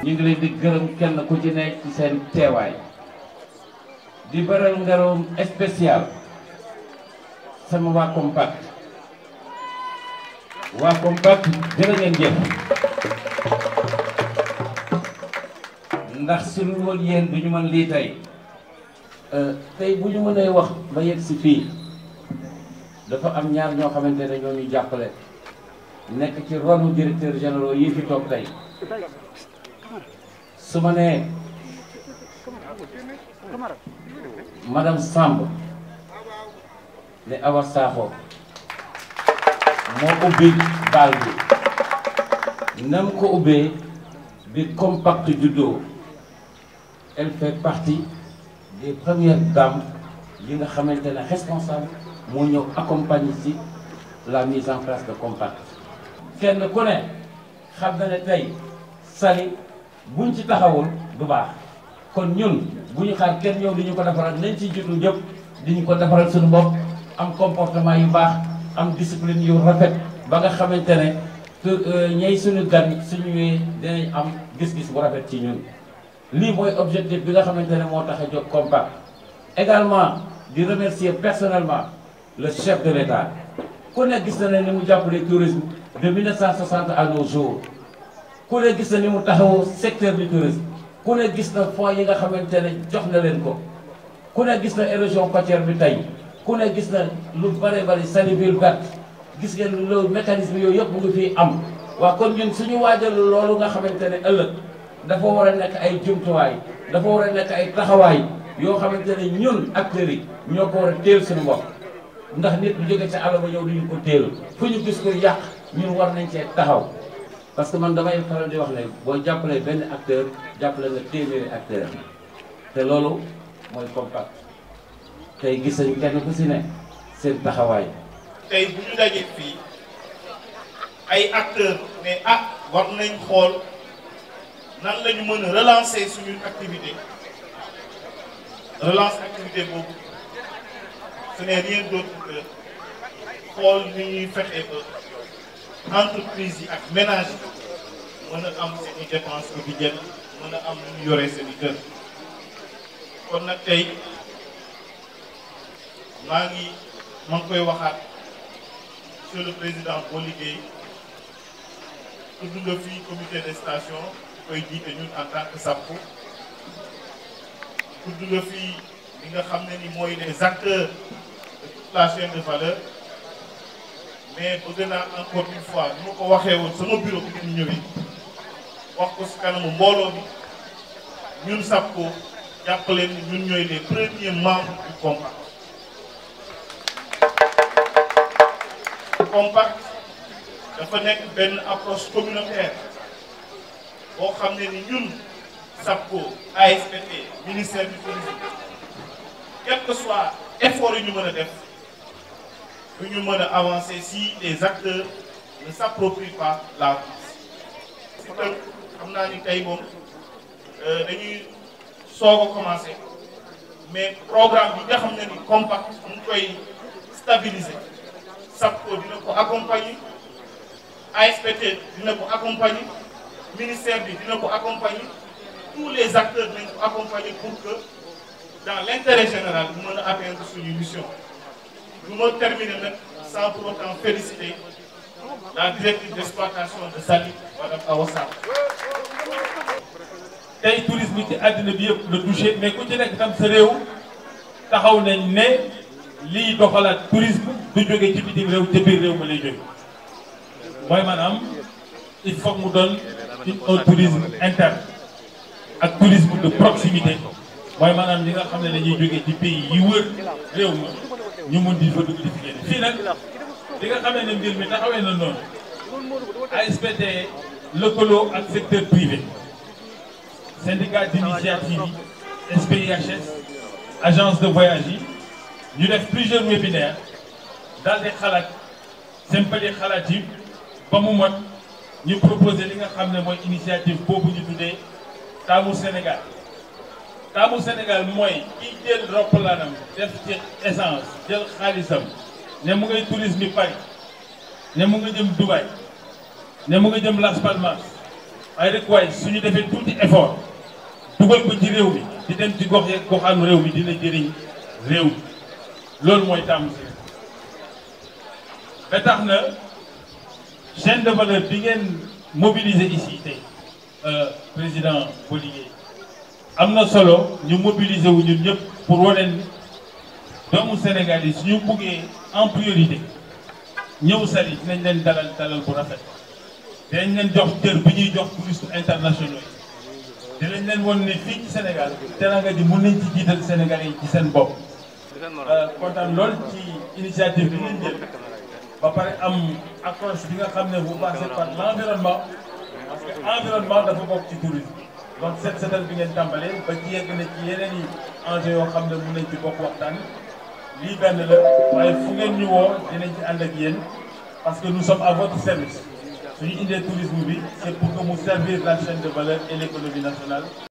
ñu ngi leen di gërëm kenn ku ci nekk ci seen teewaay di beral ngaroom spécial sama waa compact waa compact jërë ngeen jëf ndax suñu woon yéen du ñu mën lii tey tey bu ñu mënee wax ba yegg si fii dafa am ñaar ñoo xamante ne ñoo ñu jàppale nekk ci ronu directeur généraux yi fi toog tey su ma nee madame Samb ne Awa Sakho moo ubbi baal bi nam ko ubbee bi compact juddoo elle fait partie des premières dames yi nga xamante ne responsable moo ñëw accompagner ci la mise en place de compact kenn ku ne xam na ne tey Saly buñ ci taxawul du baax kon ñun bu ñu xaar kenn ñëw di ñu ko defaral nañ ci jiitu ñëpp di ñu ko defaral suñu bopp am comportement yu baax am discipline yu rafet ba nga xamante ne te ñay suñu gan suñu ñëwee dinañ am gis-gis bu rafet ci ñun. lii mooy objectif bi nga xamante ne moo tax a jóg compact également di remercier personnellement le chef de l'État ku ne gis na ne ni mu jàppale tourisme de 1960 à nos jours ku ne gis na ni mu taxawoo secteur du tourisme ku ne gis na fonds yi nga xamante ne jox na leen ko ku ne gis na érosion côtière bi tey ku ne gis na lu bare bari Saly ville verte gis ngeen loolu mécanisme yooyu yëpp mu ngi fii am waaw kon ñun suñu waajal loolu nga xamante ne ëllëg dafa war a nekk ay jumtuwaay dafa war a nekk ay taxawaay yoo xamante ne ñun acteurs yi ñoo ko war a teel suñu bopp ndax nit bu jóge ca àll ba ñëw duñu ko teel fu ñu gis ko yàq ñun war nañ cee taxaw parce que man damay faral di wax ne boo jàppalee benn acteur jàppale nga téeméeri acteur te loolu mooy compact tey gis nañu kenn ku si ne seen taxawaay tey bu ñu dajee fii ay acteurs mais ah war nañ xool nan la ñu mën a relancer suñu activité relance activité boobu ce n'est rien d'autre que xool ni ñuy fexe ba entreprise yi ak ménage yi mën a am seen i dépenses quotidiennes mën a am lu ñu yoree seen i kër kon nag tey maa ngi maa ngi koy waxaat monsieur le président boo liggéey tudd nga fii comité de station koy jiite ñun en tant que SAPCO tudd nga fii li nga xam ne ni mooy les acteurs de toute la chaîne de valeur mais bëgg naa encore une fois ni ma ko waxee woon sama bureau bi ngeen ñëwee wax ko si kanamu mbooloo bi ñun SAPCO jàppale ni ñun ñooy les premiers membres du compact compact dafa nekk benn approche communautaire boo xam ne ni ñun SAPCO ASPT ministère du tourisme quel que soit effort yi ñu mën a def du ñu mën a avancer si les acteurs ne s'approprient pas la place si tënk xam naa ni tey moom dañuy soog a commencer mais programme bi nga xam ne ni compact mu ngi koy stabiliser SAPCO dina ko accompagner ASPT dina ko accompagner ministère bi dina ko accompagner tous les acteurs dinañ ko accompagner pour que dans l'intérêt général ñu mën a atteindre suñu mission du ma terminer nag sans pour autant féliciter la directrice d'exploitation de Saly madame Awa Sarr tey tourisme ci àddina bi yëpp la touché mais ku ci nekk tam sa réew taxaw nañ ne liy doxalaat tourisme du jóge ci bitim réew ca biir réew ma lay jóge mooy maanaam il faut mu doon un tourisme interne ak tourisme de proximité mooy maanaam li nga xam ne dañuy jóge ci pays yi wër réew ma ñu mun di fa dugg di fi génn fii nag li nga xam ne mbir mi taxawee na noonu ASPT lëkkaloo ak secteur privé syndicat d'initiative yi SPIHS agence de voyage yi ñu def plusieurs webinaires daal di xalaat sympali xalaat yi ba mu mot ñu proposé li nga xam ne mooy initiative boobu ñu tuddee taamu Sénégal taamu Sénégal mooy kiy jël roppalaanam def ci essence jël xaalisam ne mu ngay tourisme Paris ne mu nga jëm Dubaï ne mu nga jëm Las Palmas waaye rek waaye suñu defee tuuti effort dugal ko ci réew mi di dem ci gox yeeg goxaanu réew mi dina jëriñ réew mi loolu mooy taamu si ba tax na chaîne de valeur bi ngeen mobiliser ici tey président Boligué am na solo ñu mobiliser wu ñun ñëpp pour wane ni doomu Sénégal yi suñu buggee en priorité ñëw Saly dinañ leen dalal dalal bu rafet dinañ leen jox cër bi ñuy jox touristes internationaux yi dinañ leen won ne fii ci Sénégal teranga ji mun nañ ci jiital Sénégalais yi ci seen bopp kontaan lool ci initiative bi ngeen jël ba pare am approche bi nga xam ne vous passez par l' environnement parce que environnement dafa bokk ci tourisme donc set setal bi ngeen tàmbalee ba ci yegg na ci yeneen i enjeux yoo xam ne mun nañ ci bokk waxtaan lii benn la waaye fu ngeen ñu woo dinañ ci ànd ak yéen parce que nous sommes à votre service suñu indee tourisme bi c' est pour que mu servir la chaîne de valeur et l' économie nationale